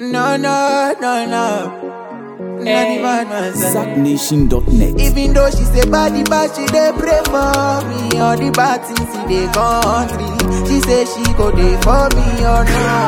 No, no, no, no. Not the bad man. side. ZackNation.net. Even though she say body bad, she dey pray for me. All the bad things in the country, she say she go dey for me or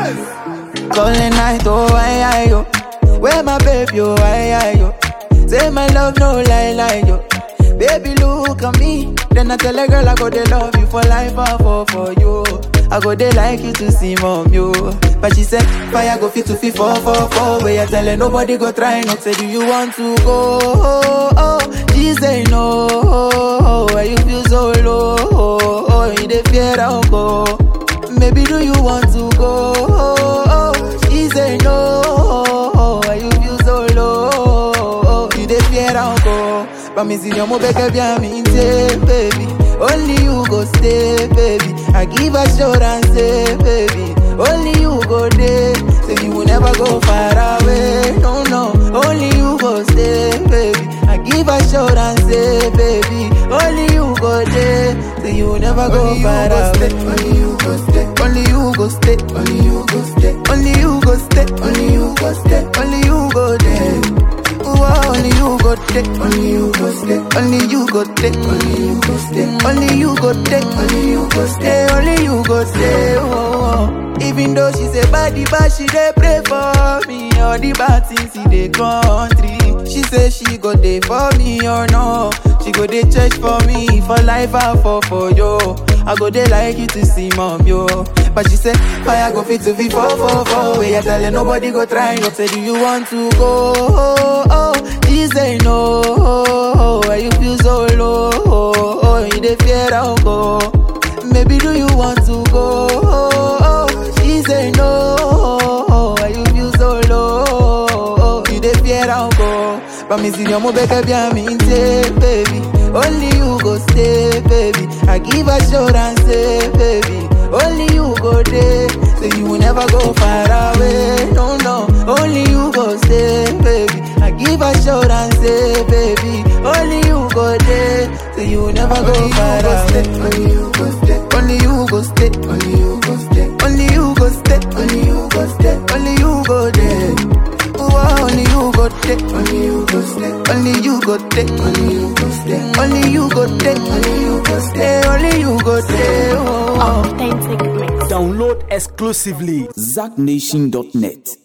not. Calling night, oh I, I, yo. Where my baby, oh I, I, yo. Say my love, no lie, lie, yo. Baby, look at me. Then I tell a girl I go dey love you for life, I fall for you. I go dey like you to see mom, yo. But she said, fire go fit to fit four, four, four. Where you tell her nobody go try not say, do you want to go? Oh, oh. She say no. Oh, why you feel so low? Oh, oh. you dey fear I'll go. Maybe do you want to go? Oh, oh. She say no. Oh, why you feel so low? Oh, you dey fear I'll go. Promise you mo beg bien me baby. Only you go stay, baby. I give assurance, say, baby. Only you go there, say you will never go far away. No, no. Only you go stay, baby. I give assurance, say, baby. Only you go there, say you will never go far away. Only you go stay, only you go stay, only you go stay, only you go stay, only you go stay, only you go there. Ooh, only you go take, only you go stay, only you go take, only you go stay, only you go take, only you go stay, only you go stay. Oh, oh. Even though she say body bad, she dey pray for me. All the bad things in the country, she say she go dey for me or no. She go dey church for me for life, I fall for you. I go dey like you to see mom yo. But she say fire go fit to be four four four. Where you tell her nobody go try. You say do you want to go? Oh, oh. She say no. Oh, why you feel so low? Oh, oh. you dey fear I'll go. Maybe do you want to go? Oh, oh. She say no. Oh, why you feel so low? Oh, you dey fear I'll go. Promise you mo beg bien me baby. Only you go stay, baby. I give assurance, say, baby. Only you go there, so you will never go far away. No, no. Only you go stay, baby. I give assurance, say, baby. Only you go there, so you will never go far away. Only you go stay, only you go stay, only you go stay, only you go stay, only you go stay, only you go there. Ooh, only you go take, only you go stay, only you go take, only you go stay, only you go take, only you go stay, only you go stay. Oh, oh. Authentic mix. Download exclusively ZackNation.net.